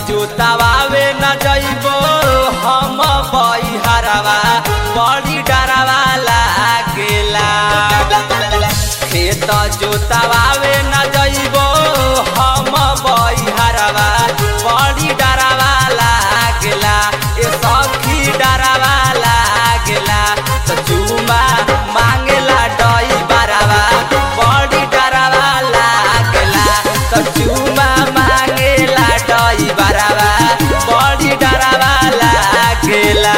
जोतावे न जइबो हम बइहरवा बड़ी डरवा लागेला खेत जोतावे न जइबो हम बइहरवा बड़ी डरवा लागेला ए सखी डरवा लागेला त चुमा मांगेला डई बरवा बड़ी डरवा लागेला त चुमा मांगेला डई बरवा बड़ी डरवा लागेला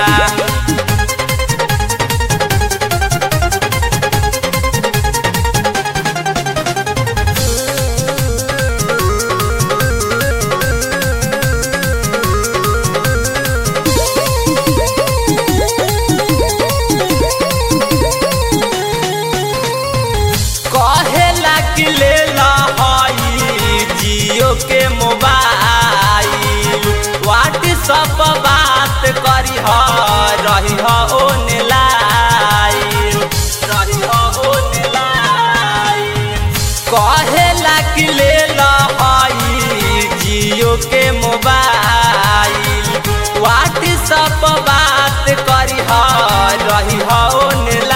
कहेला कि ले लहई जियो के मोबाइल व्हाट्सअप बात करी ह रही ह ऑनलाइन रही ह ऑनलाइन कहेला कि ले लहई जियो के मोबाइल व्हाट्सअप बात करी ह रही ह ऑनलाइन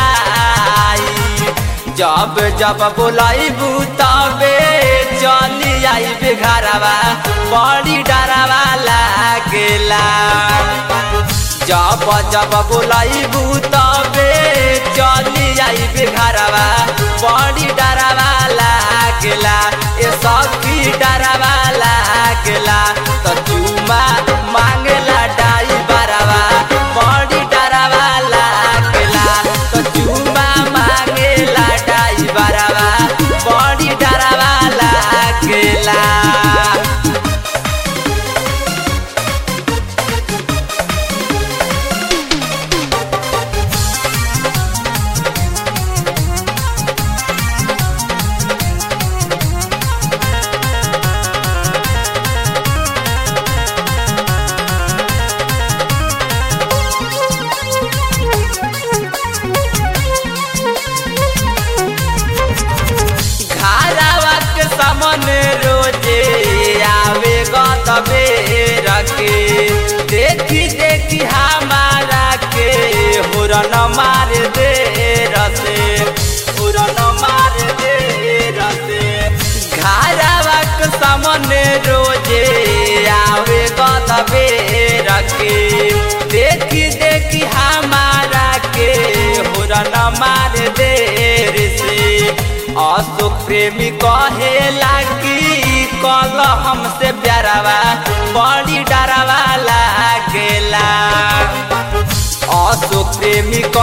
जब जब बोलाइबू तबे चली आइबे घरवा बड़ी डरवा लागेला जब जब बोलाइबू तबे चली आइबे घरवा बड़ी डरवा लागेला ए सखी डरवा लागेला त चुमा मांगेला डाई बरवा बड़ी डरवा लागेला त चुमा मांगेला डाई बरवा बड़ी डरवा लागेला घरवा के सामने रोजे आवे गतबे रखे देखी देखी हमारा के हुरन मार दे रसे हुरन मार दे रसे घरवा के सामने रोजे आवे गतबे रखे देखी देखी हमारा के हुरन मार दे रे अशोक प्रेमी कहेला कि कल हमसे प्यारवा बड़ी डरवा लागेला अशोक प्रेमी